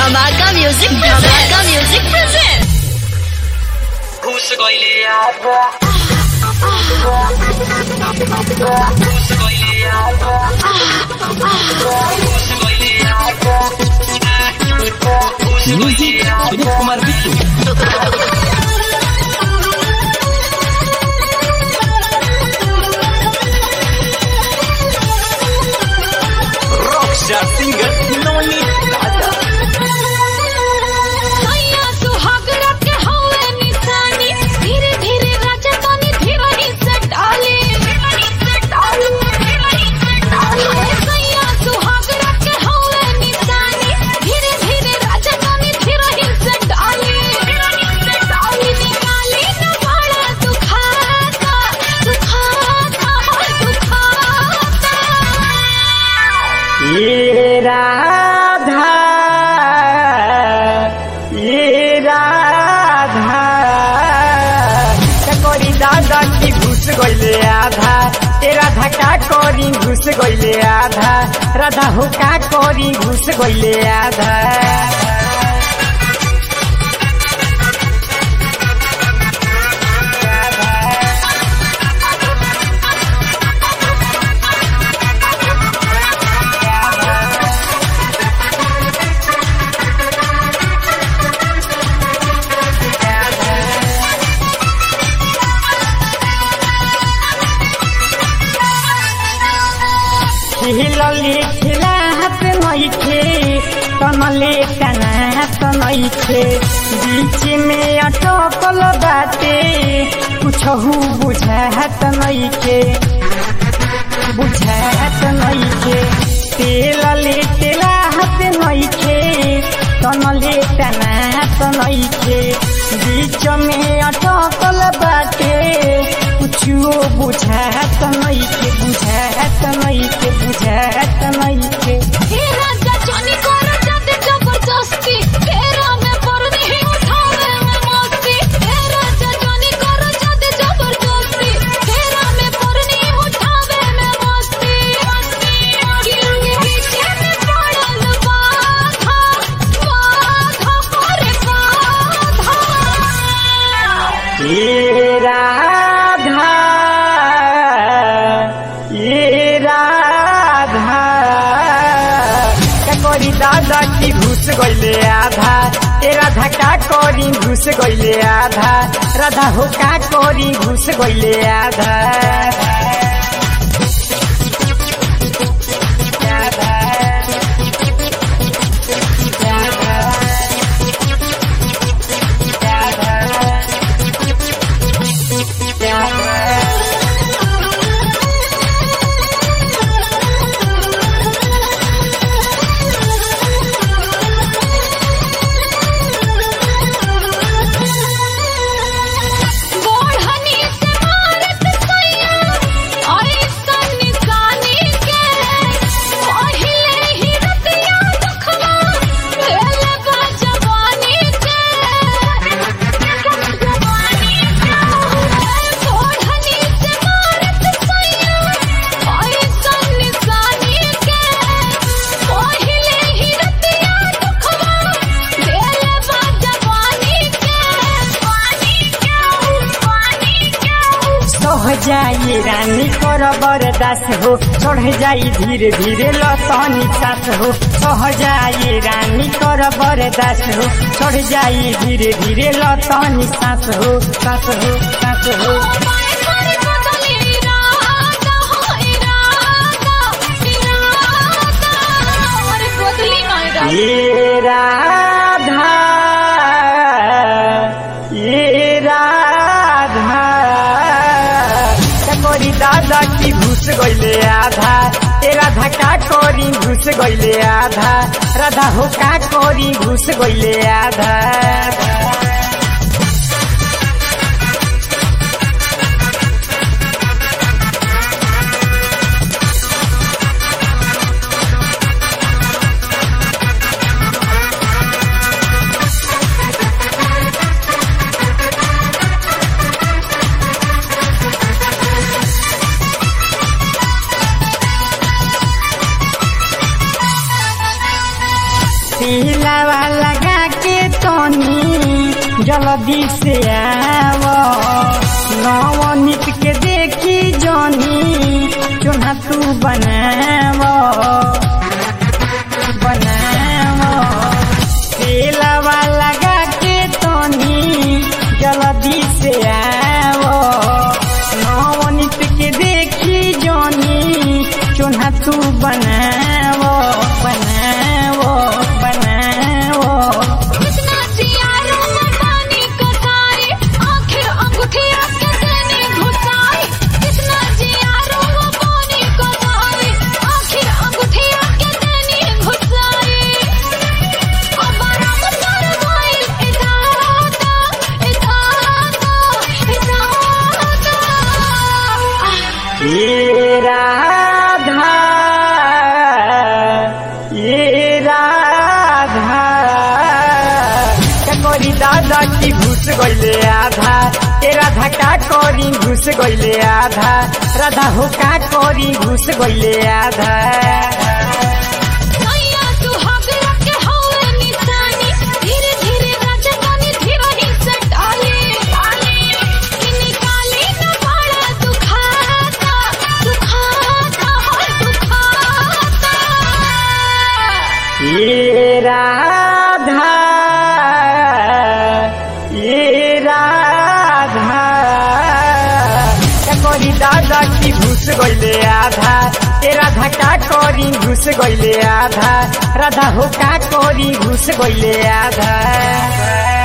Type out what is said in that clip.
धमाका म्यूजिक धमाका music present घुस गइले आबा घुस गइले आबा घुस गइले आबा घुस गइले आबा Vineet Kumar Bittu rock star singer नवनी राजा सैया सुहाग रखे हवे निशानी धीरे धीरे राजा तनी धीरही से डाले धीरही से डाले धीरही से डाले सैया सुहाग रखे हवे निशानी धीरे धीरे राजा तनी धीरही से डाले धीरही से डाले निकाले न बड़ा दुखाता दुखाता दुखाता ये राधा ये राधा करी दादा की घुस गइले आधा ए राधा का करी घुस गइले आधा राधा हो का करी घुस गइले आधा खिलले खिलात नइखे तनले कनात नइखे बीच में अटकल बाटे कुछहु बुझात नइखे बुझात नइखे तेलले तेलात नइखे तनले तनात नइखे बीच में अटकल बाटे कुछो बुझात नइखे बुझात नइखे बुझात नइखे हे राजा जानी करो जाते जबरदस्ती तेरा में परनी ही उठावे में मस्ती हे राजा जानी करो जाते जबरदस्ती तेरा में परनी ही उठावे में मस्ती किंग पीछे में पड़ल बाधा बाधा करे बाधा ये राधा ये राधा का करी दादा की घुस गइले आधा ए राधा का करी घुस गइले आधा राधा हो का करी घुस गइले आधा गोढ़नी से मारत सैया अरे सन्निसानी के पहिले ही रतिया दुखवा दिल बा जवानी के जवानी के गोढ़नी से मारत सैया अरे सन्निसानी के पहिले ही रतिया दुखवा दिल बा जवानी के पानी के पानी के सह जाई रानी कर बरदास हो चढ़ जाई धीरे धीरे लतनी सास हो सह जाई रानी कर बरदास हो चढ़ जाई धीरे धीरे लतनी सास हो सास हो सास हो माय करे बदली इरादा हो इरादा इरादा अरे बदली ना इरादा ये राधा ये राधा का करी दादा की घुस गइले आधा ए राधा का करी घुस गइले आधा राधा हो का करी घुस गइले आधा तेलावा लगा के तनी जल्दी से आव नवनीत के देखी जनी चुना तू बनाव बनाव तेलावा लगा के तनी जल्दी से आव नवनीत के देखी जनी चुना तू बनाव बनाव बनाव कितना जियारो मकानी कसाई आखिर अंगूठिया के देने घुसाई कितना जियारो मकानी कसाई आखिर अंगूठिया के देने घुसाई अब राम सर गइल इदादा इदादा इदादा ये राधा ये राधा ककोरी दादा की घुस गईले आधा ए राधा का करी घुस गईले आधा राधा हो का करी घुस गईले आधा सैया सुहाग रखे हवे निशानी धीरे धीरे राजधानी धीरे से डाले कि निकाले न बड़ा दुखाता दुखाता दुखाता ये राधा ये राधा करी दादा की घुस गईले आधा ए राधा का करी घुस गईले आधा राधा हो का करी घुस गईले आधा